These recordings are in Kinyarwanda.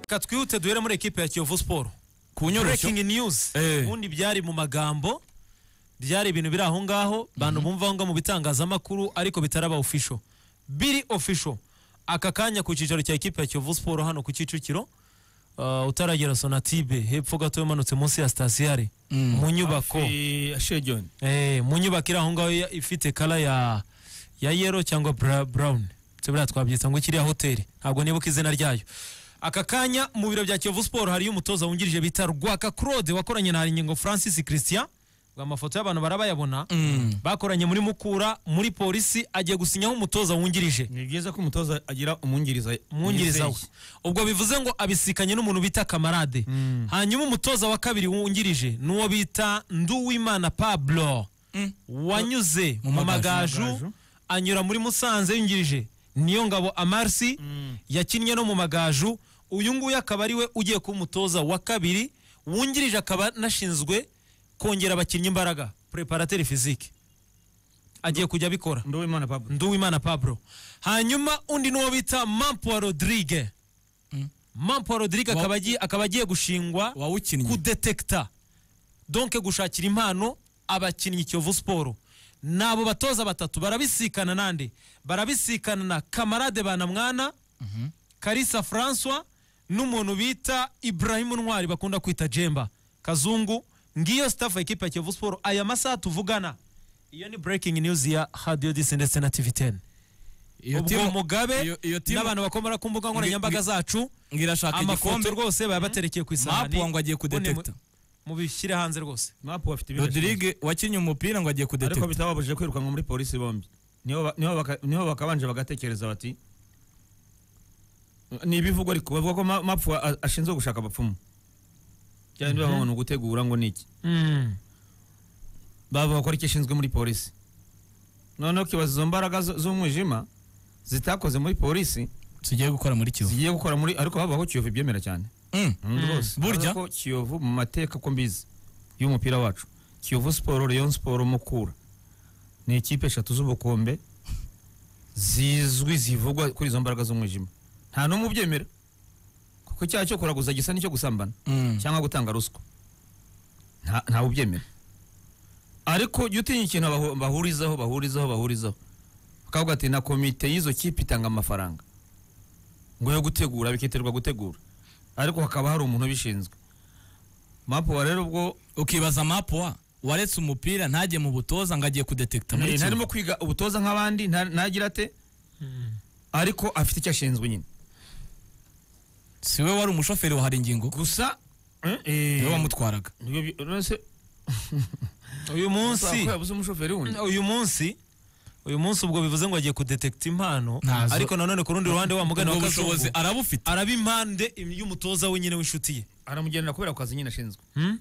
reka twihute duhere muri ekipe ya kiyovu siporo kunyoroshya breaking news Eh. ubundi byari mu magambo byari ibintu biri aho ngaho bantu bumva aho ngaho mu bitangazamakuru ariko bitaraba official biri official aka kanya ku cyicaro cya ekipe ya kiyovu siporo hano ku kicukiro uh, utaragera sonatibe hepfo gato yamanutse munsi ya stasiyare Mm. mu nyubako Hafi ya Shejoni. Eh, mu nyubako iri aho ngaho ya- ifite kala ya ya yero cyangwa bra, brown Se buriya twabyita ngo kiriya hoteli ntabwo nibuka izina ryayo aka kanya mu biro bya kiyovu siporo hariyo umutoza wungirije bita rwaka claude wakoranye na haringingo francis christian ngo amafoto y'abantu barabayabona bakoranye muri mukura muri polisi agiye gusinyaho umutoza wungirije ni byiza ko umutoza agira umwungiriza mwungiriza we ubwo bivuze ngo abisikanye n'umuntu bita kamarade hanyuma umutoza wa kabiri wungirije ni uwo bita nduwimana pablo wanyuze Mu mu Magaju. magaju anyura muri musanze yungirije niyo ngabo amarsi yakinnye no mu magaju uyu nguyu akaba ari we ugiye kuba umutoza wa kabiri wungirije akaba anashinzwe kongera abakinnyi imbaraga preparateri fizike agiye kujya abikora nduwimana pablo nduwimana pablo hanyuma undi n'uwo bita mampo rodrigue mampo rodrigue akaba agiye- akaba agiye gushingwa wawukinnye kudetekita donke gushakira impano abakinnyi kiyovu siporo nabo batoza batatu barabisikana nande barabisikana na kamarade banamwana karisa francois n'umuntu bita ibrahimu ntwari bakunda kwita jemba kazungu ngiyo staff ya ekipa ya kiyovu siporo aya masaha tuvugana iyo ni breaking news ya radio disi ndetse na tv 10 iyo ubwo timu mugabe iyo- iyo timu- n'abantu bakomora ku mbuga nkoranyambaga Ngi- zacu ngo irashaka amafoto igikombe rwose baba baterekeye ku isahani mapu ngo agiye ubundi mu- kudetekita mubishyire hanze rwose mapu bafite ibindi bibazo. rodrigue wakinnye umupira ngo agiye ariko kudetekita bitababujije kwirukanwa muri polisi bombi niho ba- niho baka- niho bakabanje bagatekereza bati ni ibivugwa ariko bavuga ko ma- mapu a- ashinzwe gushaka abapfumu cyane niba bamuntu gutegura ngo ni iki bavuga ko aricyo ashinzwe muri polisi noneho kibaza izo mbaraga zo- z'umwijima zitakoze muri polisi tugiye gukora muri kivu zigiye gukora muri ariko habaho kiyovu ibyemera cyane Mm. Mm, rwose Burya- Urabona ko kiyovu mu mateka ko mbizi y'umupira wacu kiyovu siporo rayon siporo mukura ni ikipe eshatu z'ubukombe zizwi zivugwa kuri izo mbaraga z'umwijima nta n'umwe ubyemera kuko icyaha cyo kuraguza gisa n'icyo gusambana Mm. cyangwa gutanga ruswa nta ntawe ubyemera ariko jya utinya ikintu bahu- bahurizaho bahurizaho bahurizaho bakavuga ati na komite y'izo kipe itanga amafaranga ngo yo gutegura bikiterwa gutegura ariko hakaba hari umuntu ubishinzwe mapu wa rero ubwo ukibaza mapu wa waretse umupira ntajye mu butoza ngo agiye kudetekita muri Eh, ntarimo kivu kwiga ubutoza nk'abandi nta- ntagira ate ariko afite icyo ashinzwe nyine si we wari umushoferi wa haringingo gusa niwe wamutwaraga uyu munsi uzi umushoferi wundi uyu munsi uyu munsi ubwo bivuze ngo agiye kudetekita impano Ntazo. ariko nanone ku rundi ruhande wa mugani ubwo wa bushobozi kazungu arabufite araba impande y'umutoza we nyine w'inshuti ye aramugendera kubera ku kazi nyine ashinzwe Hmm?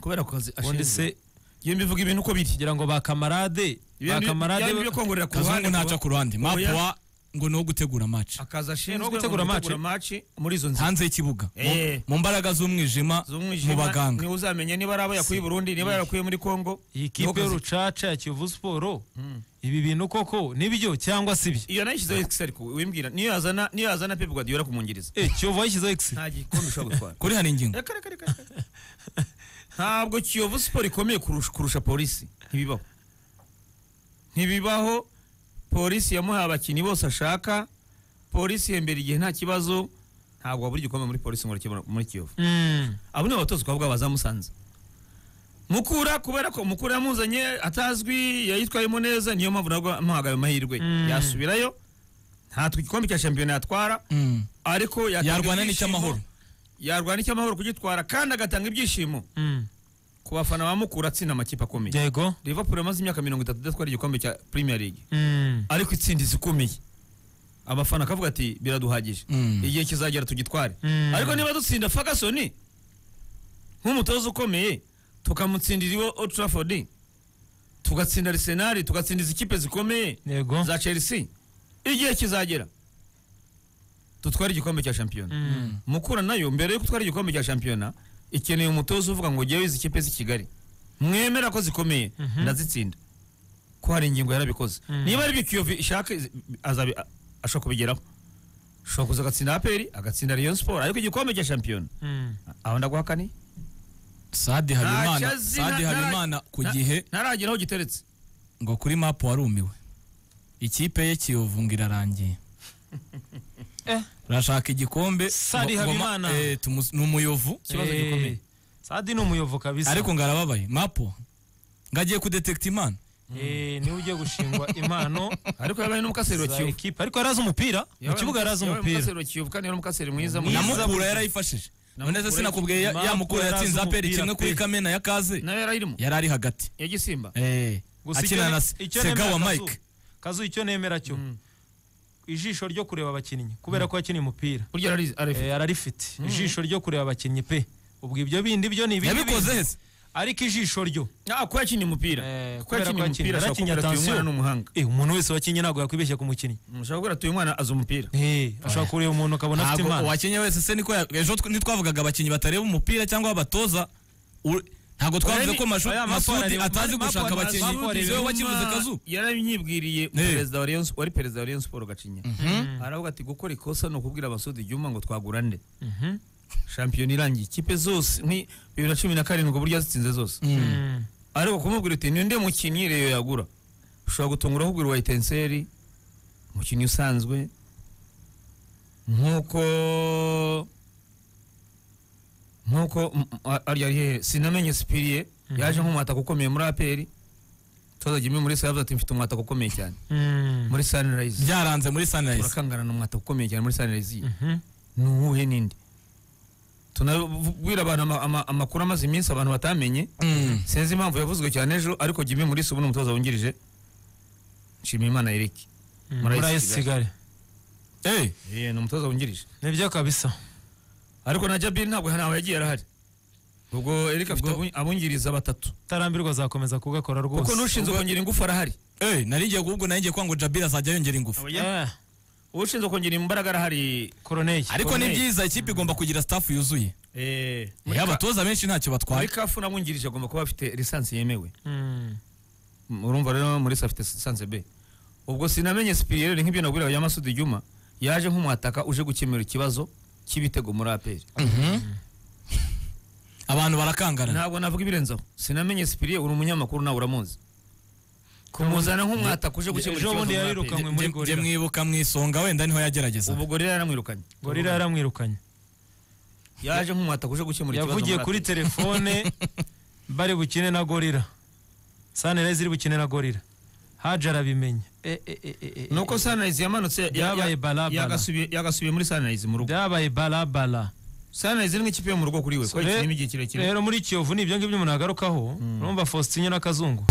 kubera ku kazi ubundi ashinzwe se iyo mbivuga ibintu uko biri kugira ngo ba kamarade ba kamarade byo kongorera ku ruhande kazungu ntaca ku ruhande mapu Oya. wa ngo ni uwo gutegura match akazi ashinzwe Ni uwo gutegura ni match. ugutegura match muri izo nzira hanze y'ikibuga Mu- Eh. mu mbaraga z'umwijima mu z'umwijima baganga niwe uzamenya niba ari abo yakuye i burundi niba yarakuye muri kongo iyi niho kipe kazi- y'urucaca ya kiyovu siporo ibi bintu koko nibyo cyangwa si byo iyo nayishyizeho excel ku- wimbwira niyo yazana niyo yazana pep guardiola kumwungiriza Eh, kiyovu yashyizeho ekisi nta gikombe ushobora gutwara kuri haringingo reka reka reka reka. ntabwo kiyovu siporo ikomeye kurusha, kurusha polisi ntibibaho ntibibaho polisi yamuhaye abakinnyi bose ashaka polisi ihembera igihe nta kibazo ntabwo wabura igikombe muri polisi ngo urakibona muri kiyovu abo ni abatoza twavuga bazamusanze mukura kubera ko mukura yamuzanye atazwi yayitwayemo neza niyo mpamvu nabwo amuhagaye amahirwe yasubirayo nta igikombe cya shampiyona yatwara Mm. ariko yatanga yarwana ibyishimo, n'icyamahoro yarwana n'icyamahoro kugitwara kandi agatanga ibyishimo ku bafana ba mukura atsinda amakipe akomeye yego liverpool yamaze imyaka mirongo itatu idatwara igikombe cya premier league Mm. ariko itsindizi ikomeye abafana akavuga ati biraduhagije Mm. igihe kizagera tugitware Mm. ariko niba dutsinda fagasoni nk'umutoza ukomeye tukamutsindira iwe Old Trafford tugatsinda arsenal tugatsindiza ikipe zikomeye yego za chelsea igihe kizagera dutware igikombe cya shampiyona mukura nayo mbere yo gutwara igikombe cya shampiyona ikeneye umutoza uvuga ngo ngewe izi kipe z'i kigali mwemera ko zikomeye ndazitsinda ko hari ingingo yarabikoze niba ari byo kiyovu ishaka izi- azabi- a- ashobora kubigeraho ushobora kuza agatsinda aperi agatsinda rayon sport ariko igikombe cya shampiyona Mm. aho ndaguhaka ni sadi habimana Ntacyo azi, sadi nta- nta- habimana ku nta- gihe ntaragera aho giteretse ngo kuri mapu warumiwe ikipe ye kiyovu ngo irarangiye Eh. urashaka igikombe Sadi ngo- ngo ma- Habimana. eh, tumu- ni umuyovu ikibazo Eh, gikomeye sadi ni umuyovu kabisa ariko ngo arababaye mapu ngo agiye kudetekita imana Eh, niwe ugiye gushingwa impano ariko yabaye n'umukaseri wa za kiyovu ekipa ariko yari azi umupira mu Yabaye kibuga yari azi yabaye umupira umukaseri wa kiyovu kandi yari umukaseri mwiza Mwiza. mwiza. namukura yarayifashije none se Namukura- sinakubwiye ya- Namukura yamukura yatsinze yazi aperi umupira kimwe kuri pe. kamena ya kaze nawe yari arimo yari ari hagati ya gisimba Eh, Gusa icyo akina ne- na icyo nemera segawa Kazu- mike kazu icyo nemera cyo ijisho ryo kureba abakinnyi kubera ko yakiniye umupira burya ararizi arifite Eh, ararifite ijisho ryo kureba abakinnyi pe ubwo ibyo bindi byo ni ibindi yabikoze bindi. hese ariko ijisho ryo ah ko yakiniye umupira Eh, ko kubera yakiniye ko yakiniye. umupira ashobora Yarakinnye, kuvuga ati uyu attention. mwana ni umuhanga Eh, umuntu wese wakinnye ntabwo yakwibeshya ku mukinnyi mushobora kuvuga ati uyu mwana azi umupira Eh, ashobora kureba umuntu akabona afite ntabwo impano uwakinnye wese se niko ya- ejo tw- ntitwavugaga abakinnyi batareba umupira cyangwa abatoza u- ntabwo twavuze Oya, ko Mashu- oya, Mapu masudi arareba- atazi Mapu gushaka arareba- abakinnyi Mapu arareba- niwe wakibuze kazu yarabinyibwiriye perezida wa Rayon Sport- wari perezida wa Rayon Sport Gacinya aravuga ati gukora ikosa ni ukubwira abasudi Juma ngo twagura nde Mhm. shampiyona irangiye ikipe zose ni bibiri na cumi na karindwi uburyo yazitsinze zose Mm. ariko kumubwira uti ni nde mukinnyi reyo yagura ushobora gutungura ukubwira wa etenseri umukinnyi usanzwe nk'uko nk'uko mm, a- ari ari hehe sinamenye sipiriye yaje nk'umwataka ukomeye muri aperi toza jimmy muri sa yavuze ati mfite umwataka ukomeye cyane Mm. muri sunrise byaranze muri sunrise urakangana n'umwataka ukomeye cyane muri sunrise ye Mhm. ni uwuhe ninde tunabwira abantu ama- ama- amakuru amaze iminsi abantu batamenye Mm. sinzi impamvu yavuzwe cyane ejo ariko jimmy muri ubu ni umutoza wungirije nshimiyimana eric Muri muri Ayisi ayisigare Eh, Eh, ni umutoza wungirije nibyo kabisa ariko na jabiri ntabwo ntawe yagiye arahari ubwo eric afite Ubwo- abu- abungiriza batatu utarambirwa azakomeza kugakora kuko rwose n'ushinzwe kongera ingufu arahari eh, nari ngiye kuvuga nari ngiye kuvuga ngo jabir azajya yongera ingufu Eh, ushinzwe kongera imbaraga arahari koroneye ariko ni Corneille. byiza ikipe igomba kugira staff yuzuye eh, muri Eh, ka- abatoza benshi ntacyo muri batwaye kafu n'abungirije agomba kuba afite lisansi yemewe Mm. M- urumva rero muri afite lisansi b ubwo sinamenye sipiriyeri nk'ibyo nabwira abanyamasudi juma yaje nk'umwataka uje gukemura ikibazo cy'ibitego muri aperi abantu barakangarana ntabwo navuga ibirenzeho sinamenye sipiriye uri umunyamakuru nawe uramuzi kumuzana nk'umwataka uje gukemura Ejo bundi muri yarirukanywe APR. muri Nge- nge Gorilla. mwibuka mu isonga wenda niho yagerageza ubwo gorira yaramwirukanye gorira yaramwirukanye yaje nk'umwataka uje gukemura ikibazo yavugiye muri kuri APR. telefone bari bukine na gorira sanirayizi iri bukine na gorira haje arabimenya E, e, e, e, e, nuko e. sunrise yamanutse ya- Byabaye ya- balabala. yagasubiye- yagasubiye muri sunrise mu rugo byabaye balabala sunrise ni nk'ikipe yo mu rugo kuri we kuko yakiniyemo igihe kirekire rero muri kiyovu ni ibyo ngibyo umuntu yagarukaho urumva faustin na kazungu